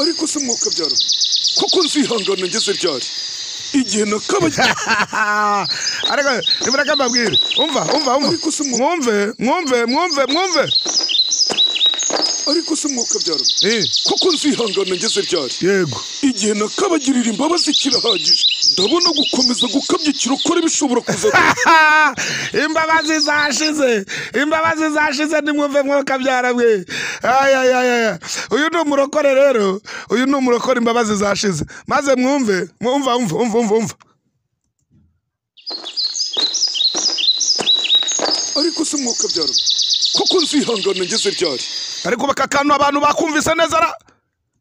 ariko se mwuka byaro koko nzihangana ngeze ryari igihe nakabajya ariko nimureke mbabwire umva umva umva Ariko se mu- mwumve mwumve mwumve mwumve ariko se mwuka byaro Eh, koko nzihangana ngeze ryari yego igihe nakabagirira imbabazi kirahagije ndabona gukomeza gukabya ikirokore bishobora kuza imbabazi zashize imbabazi zashize nimwumve mwuka byaramwe uyu ni umurokore rero uyu ni umurokore imbabazi zashize maze mwumve mwumva umva umva umva umva ariko se mwuka byaro koko nzihangana ngeze ryari ariko aka kantu abantu bakumvise neza ra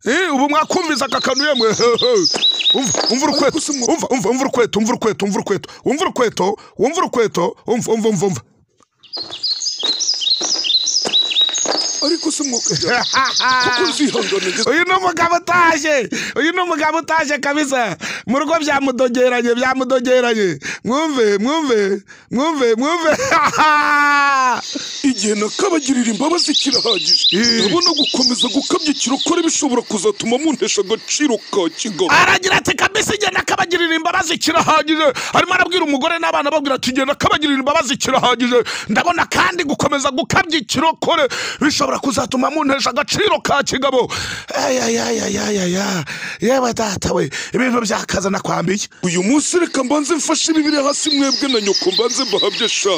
Eh, ubu mwakumvise aka kantu yemwe umva umva urukweto umva umva umva urukweto umva urukweto umva urukweto umva urukweto umva urukweto umva umva umva umva ariko se mwuka byaro koko nzihangana ngeze uyu ni umugabo utaje uyu ni umugabo utaje kabisa mu rugo byamudogeranye byamudogeranye mwumve mwumve mwumve mwumve igihe nakabagirira imbabazi kirahagije Eh. ndabona gukomeza gukabya ikirokore bishobora kuzatuma muntesha agaciro ka kigali aragira ati kabisa igenda akabagirira imbabazi kirahagije arimo arabwira umugore n'abana babwira ati igenda akabagirira imbabazi kirahagije ndabona kandi gukomeza gukabya ikirokore bishobora kuzatuma muntesha agaciro ka kigabo ayayayayaya yewe data we ibintu byakaza nakwambiye uyu munsi reka mbanze mfashe ibi biri hasi mwebwe na nyoko mbanze mbahabye sha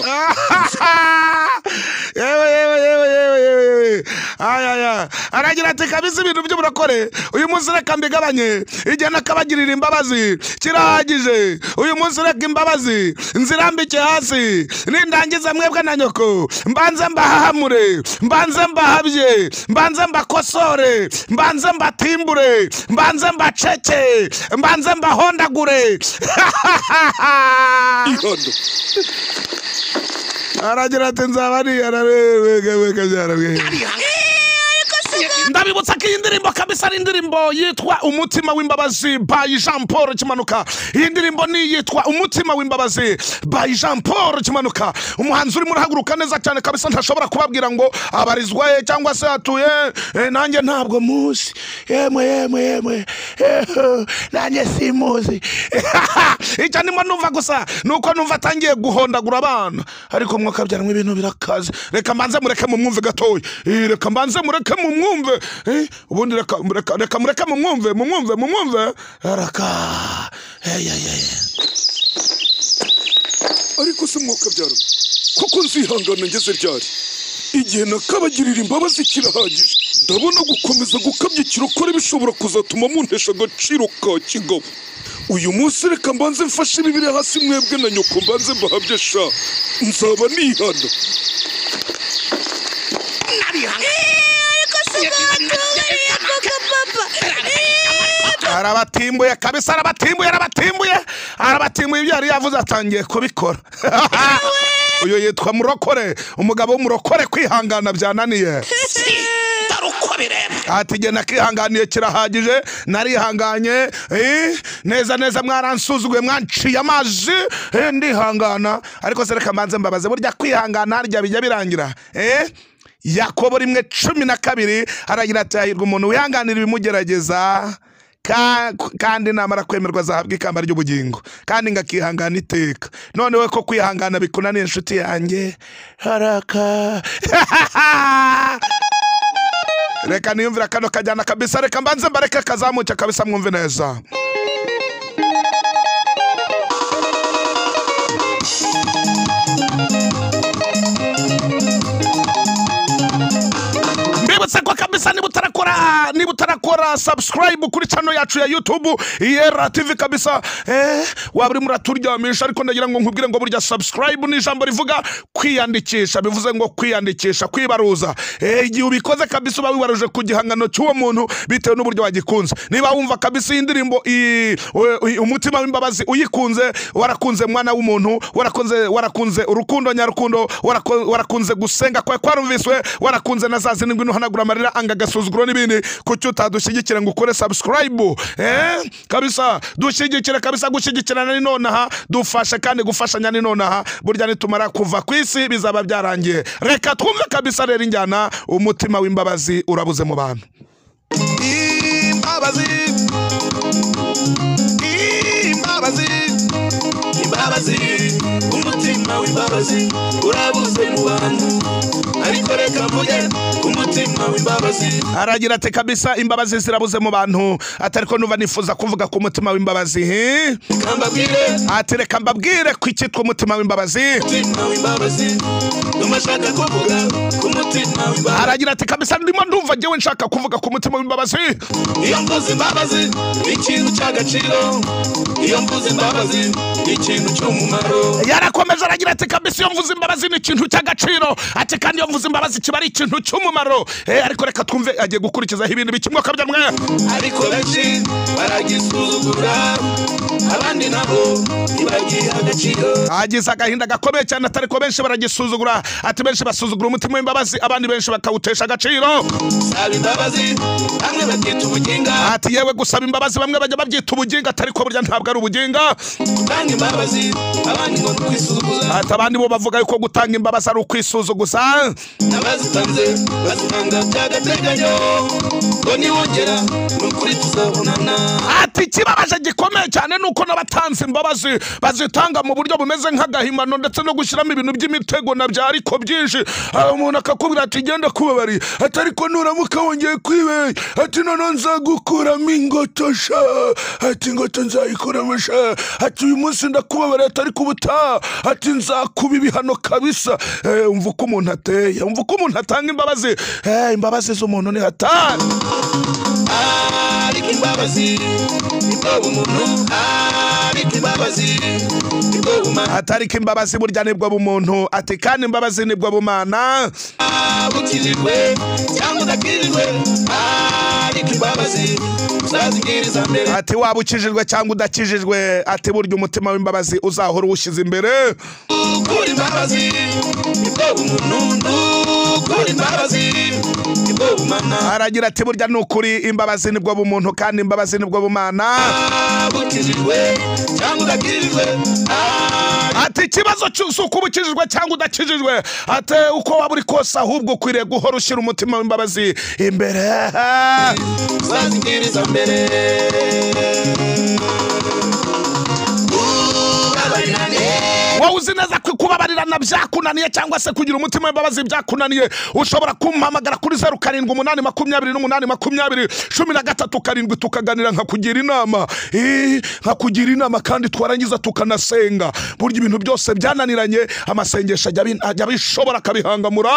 yewe yewe yewe yewe yewe yewe ayaya aragira ati kabisa ibintu by'uburokore uyu munsi reka mbigabanye igihe nakabagirira imbabazi kirahagije uyu munsi reka imbabazi nzirambike hasi nindangiza mwebwe na nyoko mbanze mbahahamure mbanze mbahabye mbanze mbakosore mbanze mbatimbure mbanze mbaceke mbanze mbahondagure ihana aragira ati nzaba niyara wega byarabwiye ndabibutsa ko iyi ndirimbo kabisa ari indirimbo yitwa umutima w'imbabazi by jean paul kimanuka iyi ndirimbo ni iyitwa umutima w'imbabazi by jean paul kimanuka umuhanzi urimo urahaguruka neza cyane kabisa ntashobora kubabwira ngo abarizwa he cyangwa se atuye eh, nanjye ntabwo muzi yemwe yemwe yemwe eho, nanjye simuzi icyo ndimo numva gusa ni uko numva atangiye guhondagura abana ariko mwakabyaranwa ibintu birakaze reka mbanze mureke mumwumve gatoya Eh, reka mbanze mureke mumwumve Eh, ubundi reka mureka- reka mureke mumwumve mumwumve mumwumve reka Ey, ey, ey. ariko se mwuka byaro koko nzihangana ngeze ryari igihe nakabagirira imbabazi kirahagije ndabona gukomeza gukabya ikirokore bishobora kuzatuma muntesha agaciro ka kigabo uyu munsi reka mbanze mfashe ibi biri hasi mwebwe na nyoko mbanze mbahabye sha nzaba nihana arabatimbuye kabisa arabatimbuye arabatimbuye arabatimbuye ibyo yari yavuze atangiye kubikora uyu yitwa murokore umugabo w'umurokore kwihangana byananiye dore uko bireba ati jye nakihanganiye kirahagije narihanganye eh, neza neza mwaransuzuguye mwanciye amazi eh, ndihangana ariko se reka mbanze mbabaze burya kwihangana harya bijya birangira eh? yakobo rimwe cumi na kabiri aragira ati hahirwa umuntu wihanganira ibimugerageza ka- kandi namara kwemerwa azahabwa ikamba ry'ubugingo kandi ngakihangana iteka none we ko kwihangana bikunaniye inshuti yanjye haraka reka niyumvira kano kajyana kabisa reka mbanze mbareke kazamuke kabisa mwumve neza mbibutse ko kabisa niba utarakora niba utarakora subscribe kuri channel yacu ya youtube yera tv kabisa eh, waba urimo uraturyamisha ariko ndagira ngo nkubwire ngo burya subscribe ni ijambo rivuga kwiyandikisha bivuze ngo kwiyandikisha kwibaruza eh, igihe ubikoze kabisa uba wibaruje ku gihangano cy'uwo muntu bitewe n'uburyo wagikunze niba wumva kabisa iyi ndirimbo iyi- u- u- umutima w'imbabazi uyikunze warakunze mwana w'umuntu warakunze warakunze urukundo nyarukundo warako- warakunze gusenga kwawe kwarumviswe warakunze na za zindi ngwino hanagura amarira anga agasuzuguro n'ibindi kuki utadushyigikira ngo ukore subscribe eh? kabisa dushyigikire kabisa gushyigikirana ni nonaha dufashe kandi gufashanya ni nonaha burya nitumara kuva ku isi bizaba byarangiye reka twumve kabisa rero injyana umutima w'imbabazi urabuze mu bantu Imbabazi imbabazi imbabazi imbabazi umutima w'imbabazi urabuze mu bantu ariko reka mvuge ku mutima w'imbabazi aragira ati kabisa imbabazi zirabuze mu bantu atari ko numva nifuza kuvuga ku mutima w'imbabazi he? kambabwire ati reka mbabwire ku icyitwa umutima w'imbabazi umutima w'imbabazi ndumva ashaka kuvuga ku mutima w'imbabazi aragira ati kabisa ndimo ndumva njyewe nshaka kuvuga ku mutima w'imbabazi iyo mvuze imbabazi ni ikintu cy'agaciro iyo mvuze imbabazi ni ikintu cy'umumaro yarakomeje aragira ati kabisa iyo mvuze imbabazi ni ikintu cy'agaciro ati kandi iyo mvuze imbabazi kiba ari ikintu cy'umumaro Eh, ariko reka twumve agiye gukurikizaho ibintu bikimwoka byamwe ariko benshi baragisuzugura abandi nabo ntibagiha agaciro agize agahinda gakomeye cyane atari ko benshi baragisuzugura ati benshi basuzugura umutima w'imbabazi abandi benshi bakawutesha agaciro saba imbabazi bamwe babyita ubuginga ati yewe gusaba imbabazi bamwe bajya babyita ubuginga atari ko burya ntabwo ari ubuginga utanga imbabazi abandi ngo ni ukwisuzuguza ati abandi bo bavuga yuko gutanga imbabazi ari ukwisuzuguza abazitanze bazitanga by'agateganyo ngo niwongera ni ukuri tuzabonana ati ikibabaje gikomeye cyane ni uko n'abatanze imbabazi bazitanga mu buryo bumeze nk'agahimbano ndetse no gushyiramo ibintu by'imitego na bya ariko byinshi Ah, umuntu akakubwira ati genda kubabari ati ariko nuramuka wongeye kwibeye ati noneho nzagukuramo ingoto sha ati ingoto nzayikuramo sha ati uyu munsi ndakubabariye ati ariko ubutaha ati nzakuba ibihano kabisa Eh, umva uko umuntu ateye umva uko umuntu atanga imbabazi Eh, imbabazi z'umuntu ni hatari ariko imbabazi nibwo bumuntu ariko imbabazi nibwo bumara atari ko imbabazi burya nibwo bumuntu ati kandi imbabazi nibwo bumana ukirirwe cyangwa udakirirwe ariko imbabazi uzazibwiriza mbere ati waba ukijijwe cyangwa udakijijwe ati burya umutima w'imbabazi uzahora uwushyize imbere ukura imbabazi nibwo bumuntu ukura imbabazi nibwo bumana aragira ati burya ni ukuri imbabazi nibwo bumuntu kandi imbabazi nibwo bumana ukirirwe cyangwa udakirirwe ariko ati ikibazo cyose uko uba ukijijwe cyangwa udakijijwe ati uko waba uri kose ahubwo ukwiriye guhora ushyira umutima w'imbabazi imbere uzazibwiriza mbere ubabarirane wowe uzi neza ko kubabarirana byakunaniye cyangwa se kugira umutima w'imbabazi byakunaniye ushobora kumpamagara kuri zeru karindwi umunani makumyabiri n'umunani makumyabiri cumi na gatatu karindwi tukaganira nkakugira inama Eh, nkakugira inama kandi twarangiza tukanasenga burya ibintu byose byananiranye amasengesho ajya abi- ajya abishobora akabihangamura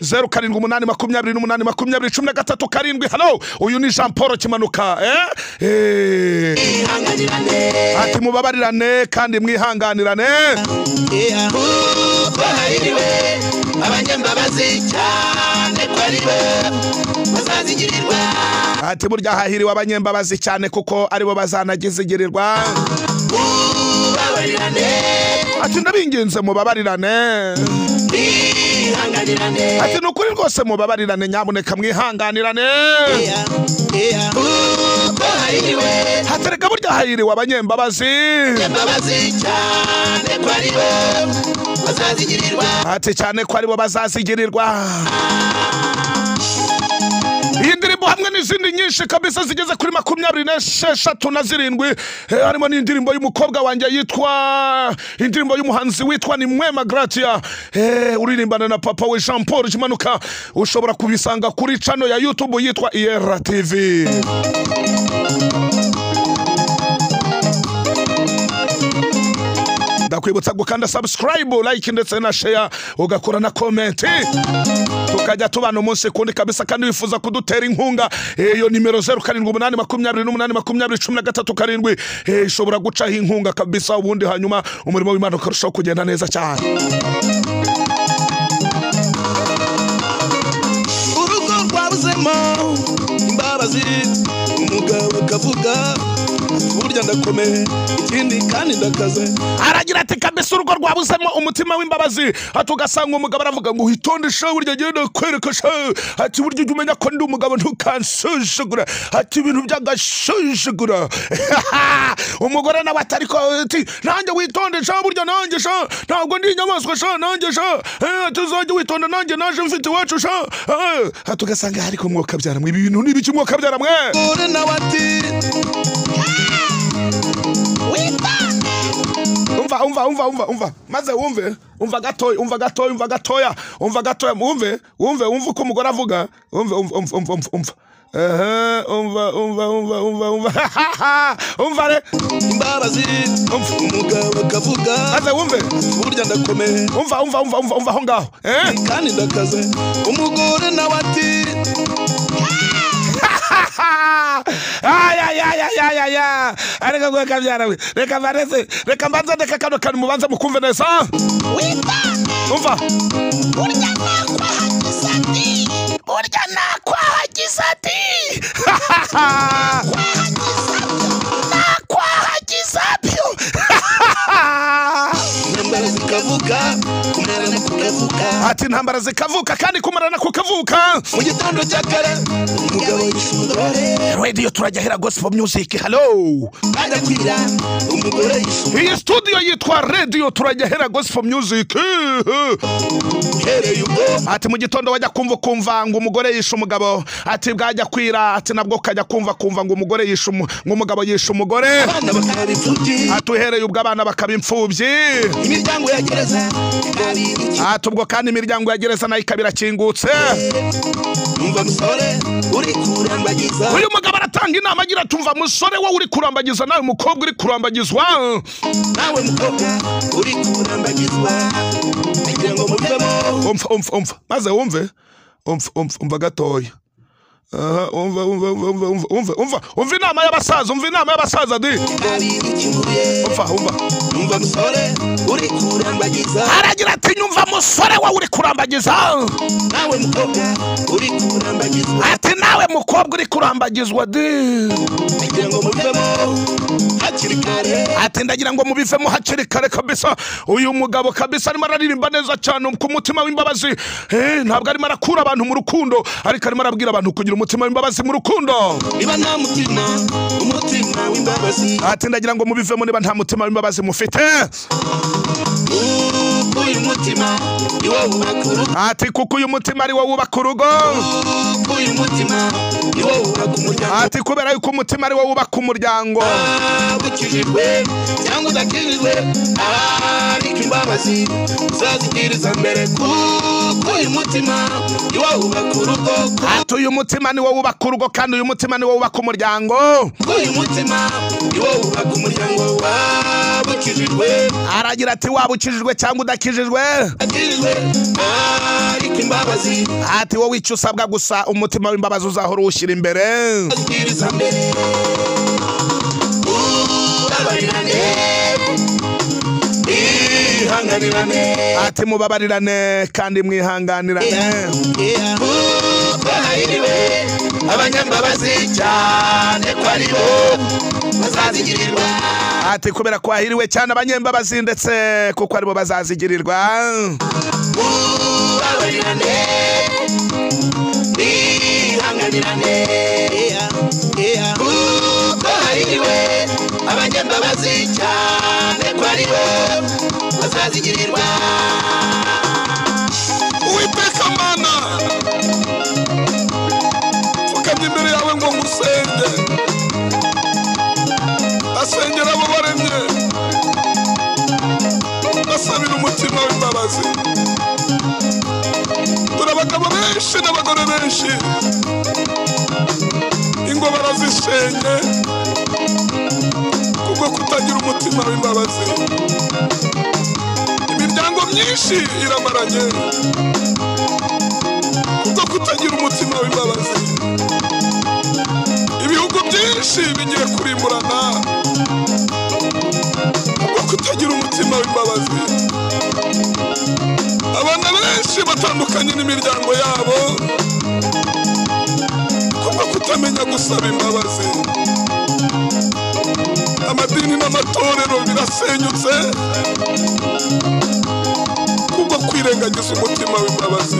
zeru karindwi umunani makumyabiri n'umunani makumyabiri cumi na gatatu karindwi hano uyu ni jean paul kimanuka eh? Eh. ihanganirane ati mubabarirane kandi mwihanganirane bahariwe abanyambabazi cyane ko ari bo bazazigirirwa ati burya hahiriwe abanyembabazi cyane kuko aribo bazanagizigirirwa ubabarirane ati ndabinginze mubabarirane bihanganirane ati ni ukuri rwose mubabarirane nyamuneka mwihanganirane bahariwe hatereka burya hahiriwe abanyembabazi abanyambabazi cyane ko ari bo bazazigirirwa ati cyane ko aribo bazazigirirwa iyi ndirimbo hamwe n'izindi nyinshi kabisa zigeze kuri makumyabiri n'esheshatu na zirindwi eh, harimo n'indirimbo y'umukobwa wanjye yitwa indirimbo y'umuhanzi witwa ni mwema gratia eh, uririmbana na papa we jean paul kimanuka ushobora kubisanga kuri cano ya youtube yitwa ira tv ndakwibutsa gukanda subscribe like ndetse na share ugakora na comment tukajya tubana umunsi kundi kabisa kandi wifuza kudutera inkunga eh, iyo nimero zeru karindwi umunani makumyabiri n'umunani makumyabiri cumi na gatatu karindwi eh, ishobora gucaho inkunga kabisa ubundi hanyuma umurimo w'imana ukarushaho kugenda neza cyane urugo rwabuzemo imbabazi umugabo ukavuga burya ndakomeye ikindi kandi ndakaze aragira ati kabisa urugo rwabuzemo umutima w'imbabazi ati ugasanga umugabo aravuga ngo witonde sha burya agiye kwereka sha ati burya ujya umenya ko ndi umugabo ntukansuzugura ati ibintu byagasuzugura umugore nawe atari ko ati nanjye witonde sha burya nanjye sha ntabwo ndi inyamaswa sha nanjye sha Eh, ati uzajya witonda nanjye naje mfite iwacu sha Eh, ati ugasanga ariko mwokabyara ibi bintu ni ibiki mwokabyara mwe uri nawe ati umva umva umva umva umva maze wumve umva gatoya umva gatoya umva gatoya umva gatoya wumve wumve wumve uko umugore avuga wumve umva umva umva umva umva Aha, umva umva umva umva umva umva re imbabazi umugabo akavuga maze wumve burya ndakomeye umva umva umva umva umva aho ngaho eh kandi ndakaze umugore nawe ati ayayayayayaya ariko gwe kabyara we reka mbanze reka mbanze ndeka kano kantu mubanze mukumve neza witonde umva burya nakwahagize ati burya nakwahagize ati nakwahagize byo intambara zikavuga kumara no kukavuga ati intambara zikavuka kandi kumarana kukavuka mu gitondo cya kare umugabo yishungore radiyo turajyahera gospel music hello bagakwira umugore yishungore iyi studio yitwa radiyo turajyahera gospel music uhereye ubwo ati mu gitondo wajya kumva ukumva ngo umugore yishe umugabo ati bwajya kwira ati nabwo ukajya kumva kumva ngo umugore yishe umu- ngo umugabo yishe umugore abana bakaba imfubyi ati uhereye ubwo abana bakaba imfubyi imiryango ya gereza ikaba ibiki ati ubwo kandi imiryango ya gereza nayo ikaba irakingutse umva musore uri kurambagiza uyu mugabo aratanga inama agira ati umva musore wowe uri kurambagiza nawe mukobwa uri kurambagizwa nawe mukobwa uri kurambagizwa kugira ngo muvemo umva umva umva maze wumve umva umva umva gatoya Aha, umva umva umva umva umva umva umva umva inama y'abasaza umva inama y'abasaza di umva umva umva musore uri kurambagiza aragira ati nyumva musore wowe uri kurambagiza nawe mukobwa uri kurambagizwa ati nawe mukobwa uri kurambagizwa di kugira ngo muvemo hakiri kare ati ndagira ngo mubivemo hakiri kare kabisa uyu mugabo kabisa arimo araririmba neza cyane ku mutima w'imbabazi Eh, ntabwo arimo arakura abantu mu rukundo ariko arimo arabwira abantu kugira umutima w'imbabazi mu rukundo niba nta mutima umutima w'imbabazi ati ndagira ngo mubivemo niba nta mutima w'imbabazi mufite uyu mutima ni wowe ubaka urugo ati kuko uyu mutima ari wo wubaka urugo uyu mutima ni wowe ubaka umuryango ati kubera yuko umutima ari wo wubaka umuryango waba ukijijwe cyangwa udakijijwe ariko imbabazi uzazigiriza mbere kuko uyu mutima ni wowe ubaka urugo ati uyu mutima ni wo wubaka urugo kandi uyu mutima ni wo wubaka umuryango kuko uyu mutima ni wowe ubaka umuryango waba ukijijwe aragira ati waba ukijijwe cyangwa udakijijwe udakijijwe ariko imbabazi ati wowe icyo usabwa gusa umutima w'imbabazi uzahora uwushyira imbere uzazigiriza mbere ubabarirane ihanganirane ati mubabarirane kandi mwihanganirane kuko hahiriwe abanyambabazi cyane ko ari bo bazazigirirwa ati kubera ko wahiriwe cyane abanyembabazi ndetse kuko aribo bazazigirirwa mubabarirane bihanganirane kuko hahiriwe abanyambabazi cyane ko ari bo bazazigirirwa uwiteka mana mfukamye imbere yawe ngo ngusenge asengera abo waremye basabira umutima w'imbabazi dore abagabo benshi n'abagore benshi ingo barazishenye kubwo kutagira umutima w'imbabazi imiryango myinshi iramaranye kubwo kutagira umutima w'imbabazi ibihugu byinshi bigiye kurimburana kubwo kutagira umutima w'imbabazi abana benshi batandukanye n'imiryango yabo kubwo kutamenya gusaba imbabazi warasenyutse kubwo kwirengagiza umutima w'imbabazi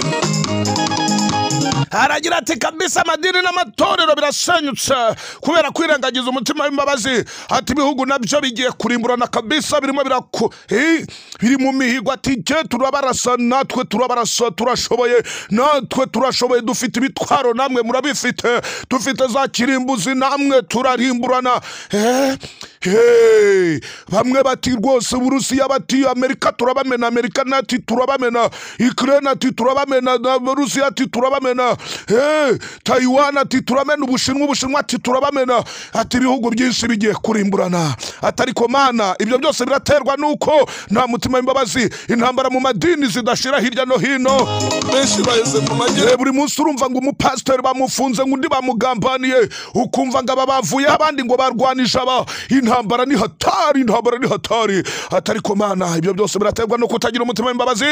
aragira ati kabisa amadini n'amatorero birasenyutse kubera kwirengagiza umutima w'imbabazi ati ibihugu nabyo bigiye kurimburana kabisa birimo biraku Eh, biri mu mihigo ati jye turabarasa natwe turabarasa turashoboye natwe turashoboye dufite ibitwaro namwe murabifite dufite za kirimbuzi namwe turarimburana Eh, hey, bamwe bati rwose uburusiya bati amerika turabamena amerika nati turabamena ikirere ati turabamena na rusiya ati turabamena Eh, tayiwan ati turamena ubushinwa ubushinwa ati turabamena ati ibihugu byinshi bigiye kurimburana atari komana ibyo byose biraterwa nuko nta mutima w'imbabazi intambara mu madini zidashira hirya no hino benshi baheze mu Eh, majyepfo buri munsi urumva ngo umupasiteri bamufunze ngo undi bamugambaniye ukumva ngo aba bavuyeho abandi ngo barwanije aba intambara ni hatari intambara ni hatari atari komana ibyo byose biraterwa no kutagira umutima w'imbabazi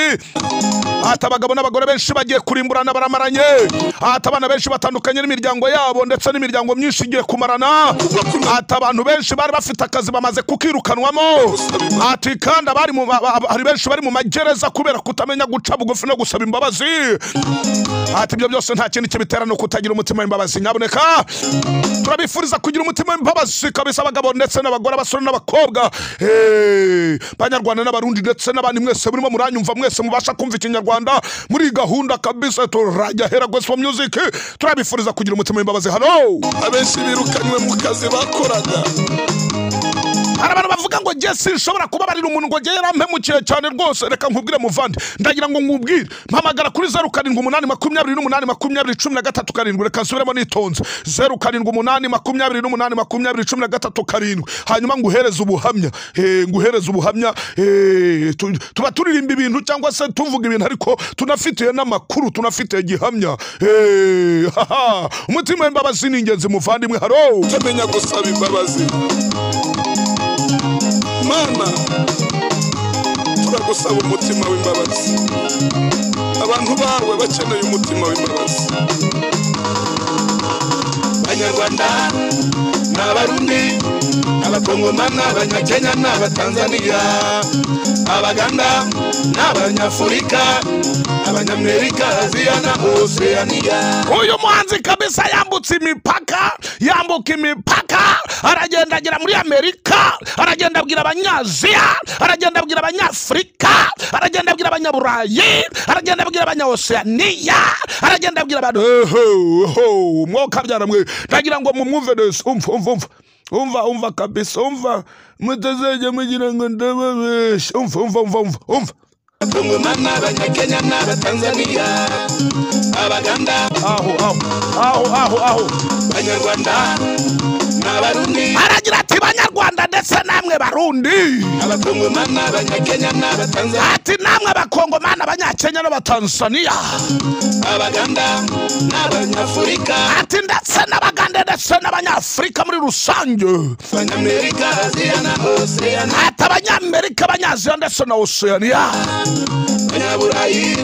ati abagabo n'abagore benshi bagiye kurimburana baramaranye ati abana benshi batandukanye n'imiryango yabo ndetse n'imiryango myinshi igiye kumarana ati abantu benshi bari bafite akazi bamaze kukirukanwamo ati kandi abari mu ba- ba- hari benshi bari mu magereza kubera kutamenya guca bugufi no gusaba imbabazi ati ibyo byose nta kintu kibitera no kutagira umutima w'imbabazi nyaboneka turabifuriza kugira umutima w'imbabazi kabisa abagabo ndetse n'abagore abasore n'abakobwa Eh, banyarwanda n'abarundi ndetse n'abandi mwese murimo muranyumva mwese mubasha kumva ikinyarwanda muri iyi gahunda kabisa turajya hera gospel music turabifuriza kugira umutima w'imbabazi hano abenshi birukanywe mu kazi bakoraga hari abantu bavuga ngo njye sinshobora kubabarira umuntu ngo njye yarampemukiye cyane rwose reka nkubwire muvandi ndagira ngo nkubwire mpamagara kuri zeru karindwi umunani makumyabiri n'umunani makumyabiri cumi na gatatu karindwi reka nsubiremo nitonze zeru karindwi umunani makumyabiri n'umunani makumyabiri cumi na gatatu karindwi hanyuma nguhereze ubuhamya Eh, nguhereze ubuhamya Eh, tu- tuba turirimba ibintu cyangwa se tuvuga ibintu ariko tunafitiye n'amakuru tunafitiye gihamya Eh, haha. umutima w'imbabazi ni ingenzi muvandimwe haro utamenya gusaba imbabazi mana turagusaba umutima w'imbabazi abantu bawe bakeneye umutima w'imbabazi banyarwanda n'abarundi n'abakongoma n'abanyakenya n'abatanzaniya abaganda n'abanyafurika abanyamerika aziya na oseaniya uyu muhanzi kabisa yambutse imipaka yambuka imipaka aragenda agera muri amerika aragenda abwira abanyaziya aragenda abwira abanyafurika aragenda abwira abanyaburayi aragenda abwira abanyaosiyaniya aragenda abwira abantu eho mwoka byaramwe ndagira ngo mumwumve neza umva umva umva umva umva kabisa umva mutazajya mugira ngo ndababeshe umva umva umva umva umva abakongoma n'abanyakenya n'abatanzaniya abaganda aho aho aho aho aho banyarwanda n'abarundi aragira ati banyarwanda ndetse namwe barundi abakongoma n'abanyakenya n'abatanzaniya ati namwe abakongomani abanyakenya n'abatanzaniya abaganda n'abanyafurika ati ndetse n'abagande ndetse n'abanyafurika muri rusange abanyamerika aziya na oseaniya ati abanyamerika abanyaziya ndetse na osiyaniya abanyaburayi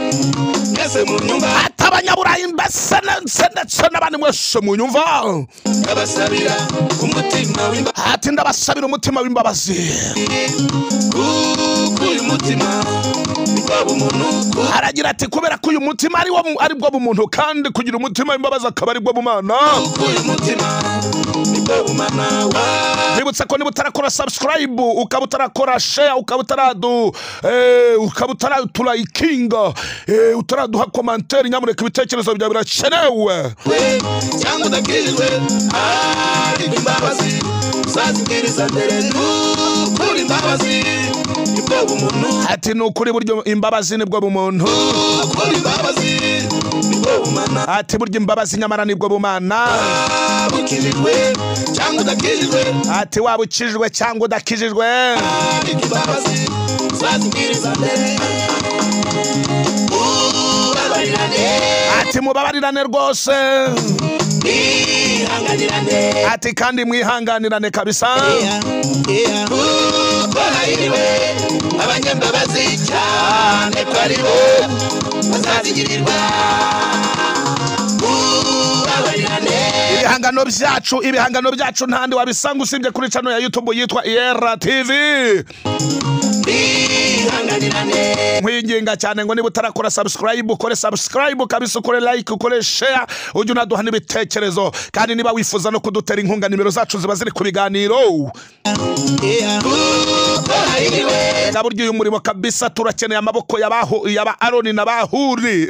mwese mu nyumba ati abanyaburayi mbese ndetse ndetse n'abandi mwese munyumva abasabira umutima w'imbabazi ati ndabasabira umutima w'imbabazi kuko uyu mutima ni kwa bumuntu kuko aragira ati kubera ko uyu mutima ari wo- ari bwo bumuntu kandi kugira umutima w'imbabazi akaba ari bwo bumana uyu mutima ni kwa bumana wawe Nibutsa ko niba utarakora subscribe ukaba utarakora share ukaba utaradu eh, ukaba utaturayikinga eh, utaraduha komantere nyamuneka ibitekerezo byawe birakenewe cyangwa udakijijwe ariko imbabazi uzazibwiriza mbere kuko imbabazi ni bwo bumuntu ati ni ukuri buryo imbabazi nibwo bumuntu kuko imbabazi ni bwo bumana ati burya imbabazi nyamara nibwo bumana ukijijwe cyangwa udakijijwe ati waba ukijijwe cyangwa udakijijwe ariko imbabazi uzazibwiriza mbere ubabarirane ati mubabarirane rwose bihanganirane ati kandi mwihanganirane kabisa kuko hahiriwe abanyambabazi cyane ko ari bo bazazigirirwa ubabarirane ibihangano ibihangano byacu ibihangano byacu ntandi wabisanga usibye kuri cano ya youtube yitwa era tv bihanganirane nkwinginga cyane ngo niba utarakora subscribe ukore subscribe kabisa ukore like ukore share ujye unaduha n'ibitekerezo kandi niba wifuza no kudutera inkunga nimero zacu ziba ziri ku biganiro kuko hari niwe yaba uryoye umurimo kabisa turakeneye amaboko y'abaho yaba aroni n'abahuri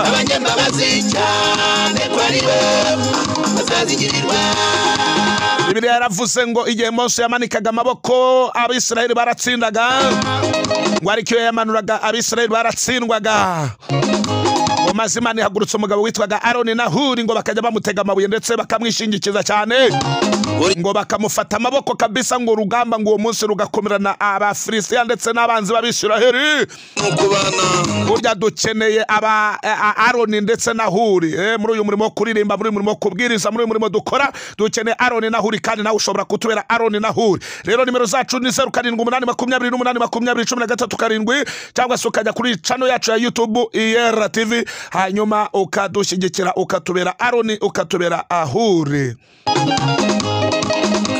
abanyambabazi cyane ko ari bo bazazigirirwa bibiliya yaravuze ngo igihe mose yamanikaga amaboko abisiraheli baratsindaga ngo ariko iyo yamanuraga abisiraheli baratsindwaga mu mazima ntihagurutse umugabo witwaga aroni na huri ngo bakajya bamutega amabuye ndetse bakamwishingikiza cyane ngo bakamufata amaboko kabisa ngo urugamba ngo uwo munsi rugakomerana abafilisitiya ndetse n'abanzi b'abisiraheli mu kubana burya dukeneye aba a- a- aroni ndetse na huri Eh, muri uyu murimo wo kuririmba muri uyu murimo wo kubwiriza muri uyu murimo dukora dukeneye aroni na huri kandi nawe ushobora kutubera aroni na huri rero nimero zacu ni zeru karindwi umunani makumyabiri n'umunani makumyabiri cumi na gatatu karindwi cyangwa se ukajya kuri cano yacu ya yutubu iyera tv hanyuma ukadushyigikira ukatubera aroni ukatubera ahuri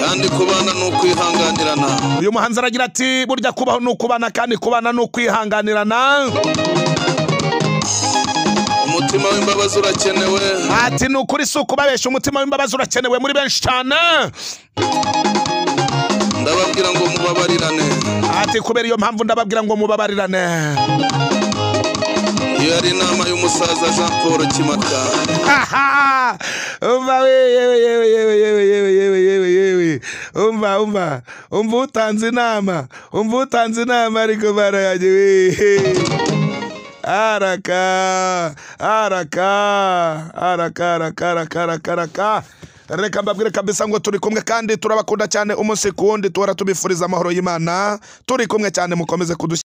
kandi kubana ni ukwihanganirana uyu muhanzi aragira ati burya kubaho ni ukubana kandi kubana ni ukwihanganirana umutima w'imbabazi urakenewe ati ni ukuri si ukubabeshya umutima w'imbabazi urakenewe muri benshi cyane ndababwira ngo mubabarirane ati kubera iyo mpamvu ndababwira ngo mubabarirane iyo yari inama y'umusaza jean paul kimata Haha! umva we yewe yewe yewe yewe yewe yewe yewe yewe umva umva umva utanze inama umva utanze inama ariko barayaje we araka araka araka araka araka araka araka reka mbabwire kabisa ngo turi kumwe kandi turabakunda cyane umunsi ku wundi tuhora tubifuriza amahoro y'imana turi kumwe cyane mukomeze kudushyigikira